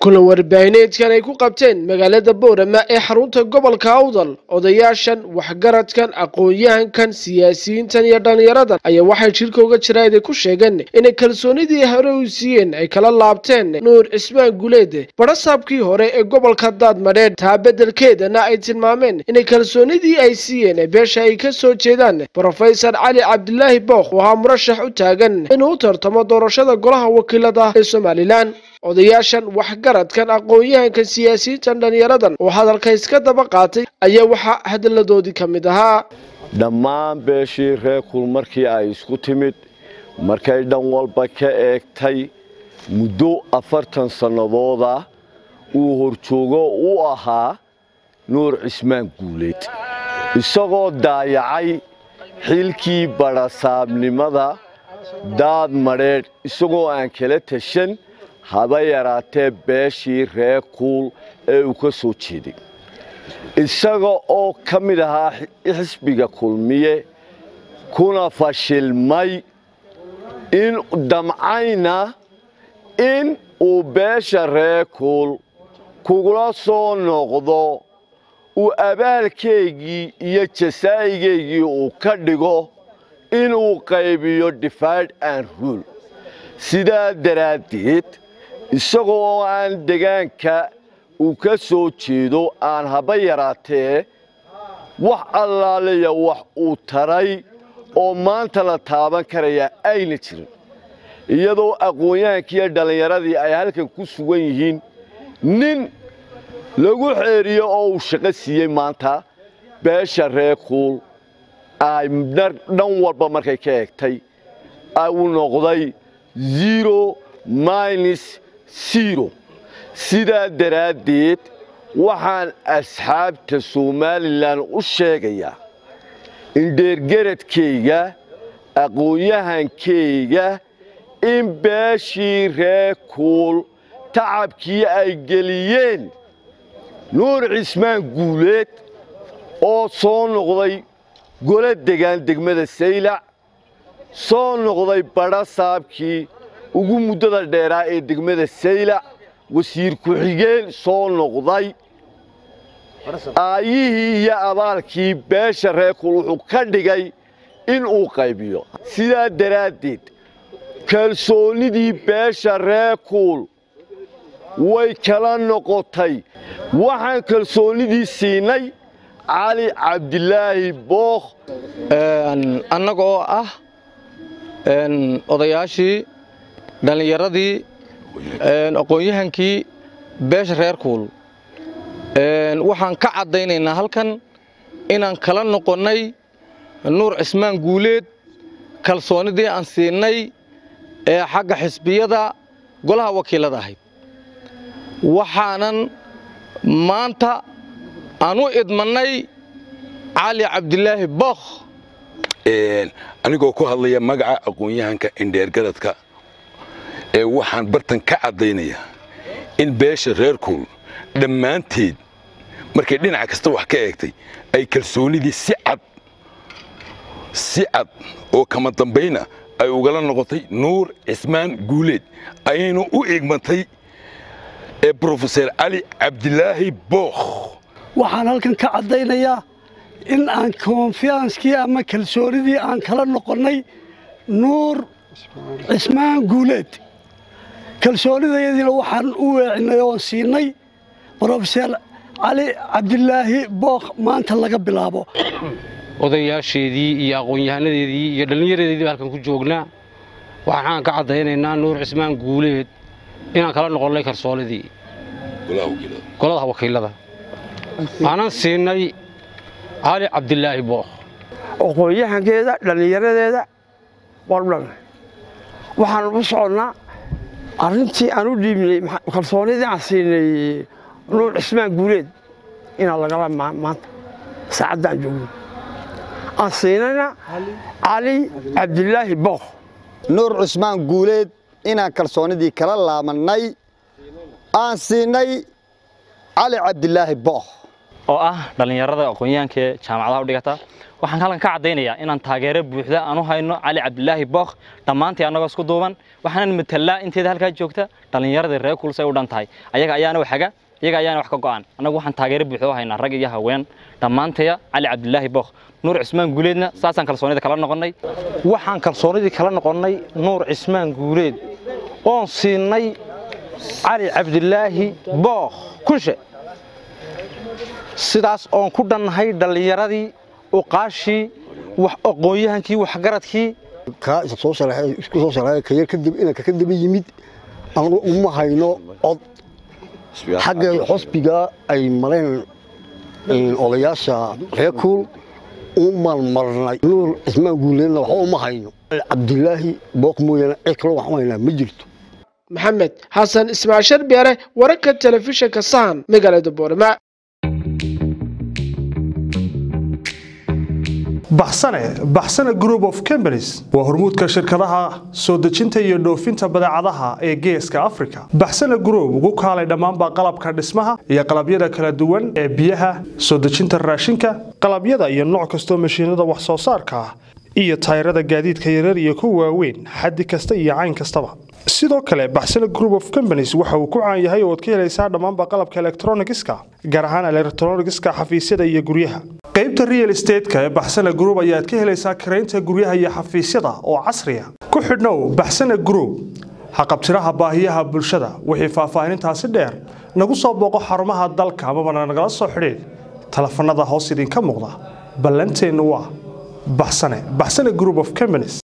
kulan warbaahineedkan ay ku qabteen magaalada boorama ee xarunta gobolka awdal odayaashan waxgaradkan aqoon-yahankan siyaasiyiintan iyo dhallinyaradan ayaa waxay jirka uga jiraad ay ku sheegeen inay kalsoonidii hore u siiyeen ay kala laabteen nuur cismaan guleed barasaabkii hore ee gobolka daadmadheedh taa beddelkeedana ay tilmaameen inay kalsoonidii ay siiyeen beesha ay ka soo jeedaan brofesor cali cabdilaahi bookh oo ahaa murashax u taagan inuu u tartamo doorashada golaha wakiilada ee somalilan odayaashan waxgaradkan aqoon-yahankan siyaasiyiintan dhallinyaradan oo hadalka iska daba qaatay ayaa waxaa hadalladoodii ka mid ahaa dhammaan beeshii reer kul markii ay isku timid markay dhan walba ka eegtay muddo afartan sannadooda uu horjoogo u ahaa nuur cismaan guuleed isagoo daayacay xilkii badhasaabnimada daad madheedh isagoo aan kala tashan haba yaraatee beeshii reer kuul ee uu ka soo jeeday isaga oo ka mid ahaa xisbiga kulmiye kuna fashilmay in damcayna in uu beesha reer kuul kugula soo noqdo uu abaalkeygii iyo jasaa'igeygii uu ka dhigo inuu qaybiyo divide and rule sidaa daraaddeed isagoo aan degaanka uu ka soo jeedo aan haba yaraatee wax allaaliya wax uu taray oo maanta la taaban karayaa ayna jirin iyadoo aqoon-yahankiiyo dhallinyaradii ay halkan ku sugan yihiin nin lagu xeeriyo oo uu shaqo siiyey maanta beesha reer kuul ay dhan walba markay ka egtay uu noqday zero minus zero sidaa daraaddeed waxaan asxaabta somalilan u sheegayaa in dheergeradkayga aqoon-yahankayga in beeshii reer kuul tacabkii ay geliyeen nuur cismaan guuleed oo soo noqday golo degaan degmada saylac soo noqday badha saabkii ugu muddada dheeraa ee degmada saylac wasiir ku-xigeen soo noqday aayihii iyo abaalkii beesha reer kuul wuxuu ka dhigay in uu qaybiyo sidaa daraaddeed kalsoonnidii beesha reer kuul way kala noqotay waxaan kalsoonnidii siinay cali cabdilaahi bookh annaga oo ah odayaashii dhallinyaradii aqoon-yahankii beesha reer kuul waxaan ka caddaynaynaa halkan inaan kala noqonnay nuur cismaan guuleed kalsoonnidii aan siinay ee xagga xisbiyada golaha wakiilada ahayd waxaanan maanta aan u idmannay cali cabdilaahi bookh anigoo ku hadlaya magaca aqoon-yahanka indheergaradka ee waxaan bartan ka caddaynayaa in beesha reer kuul dhammaanteed markay dhinac kasta wax ka eegtay ay kalsoonnidii si cad si cad oo kama dambayna ay ugala noqotay nuur cismaan guuleed ayaynu u igmatay ee brofeser cali cabdilaahi bookh waxaan halkan ka caddaynayaa in aan konfiyanskii ama kalsoonidii aan kala noqonnay nuur cismaan guuleed kalsoonidayadiina waxaan u weecinay oon siinay brofeser cali cabdilaahi bookh maanta laga bilaabo odayaasheedii iyo aqoon-yahanadeedii iyo dhallinyaradeedii halkan ku joognaa waxaan ka caddaynaynaa nuur cismaan guuleed inaan kala noqonnay kalsoonidii golada wakiilada aanan siinay cali cabdilaahi bookh aqoon-yahankeeda dhallinyaradeeda wardhan waxaan u soconnaa arrintii aan u dhiibnay kalsoonidii aan siinay nuur cismaan guuleed inaan lagala maanta saacaddaan joogno aan siinayna cali cabdilaahi bookh nuur cismaan guuleed inaan kalsoonnidii kala laabannay aan siinay cali cabdilaahi bookh oo ah dhallinyarada aqoon-yahanka ee jaamacadaha u dhigata waxaan halkan ka caddaynayaa inaan taageero buuxda aan u hayno cali cabdilaahi bookh dhammaantii annagoo isku duuban waxaanan matalaa inteeda halkaa joogta dhallinyaradii reer kuulsay u dhan tahay ayaga ayaana waxaga iyaga ayaana wax ka go'an annagu waxaan taageero buuxda u haynaa rag iyo haween dhammaantaya cali cabdilaahi bookh nuur cismaan guuleedna saasaan kalsoonida kala noqonnay waxaan kalsoonidii kala noqonnay nuur cismaan guuleed oon siinay cali cabdilaahi bookh kushe sidaas oon ku dhannahay dhallinyaradii uqaashii aqoon-yahankii waxgaradkii kaa isku soo sharaay kayar kadib inanka ka daba yimid anagu uma hayno cod xagga xusbiga ay mareen odayaasha reer kuul u malmarnay nuur cismaan guuleedna waxba uma hayno cabdilaahi book mooyaane cid kaloo waxu haynaa ma jirto maxamed xasan ismaaciil sharbeere wararka telefishinka sahan magaalada boorama baxsane baxsane group of companies waa hormuudka shirkadaha soo dejinta iyo dhoofinta badeecadaha ee geeska africa baxsane group ugu kaalay dhammaanba qalabka dhismaha iyo qalabyada kala duwan ee biyaha soo dejinta raashinka qalabyada iyo nooc kastoo mashiinada wax soo saarka ah iyo tayrada gaadiidka yaryar iyo kuwa waaweyn xaddi kasta iyo cayn kastaba sidoo kale baxsane group of companies waxa uu ku caan yahay oo ad ka helaysaa dhammaanba qalabka elektronigiska gaar ahaan elektronigiska xafiisyada iyo guryaha qaybta real estateska ee baxsane group ayaad ka helaysaa karaynta guryaha iyo xafiisyada oo casriya ku xidhnow baxsane group haqabtiraha baahiyaha bulshada wixii faahfaahinintaasi dheer nagu soo booqo xarumaha dalka amabana nagala soo xidhiid telefanada hoos idinka muuqda ballanteennu waa baxsane baxsane group of companies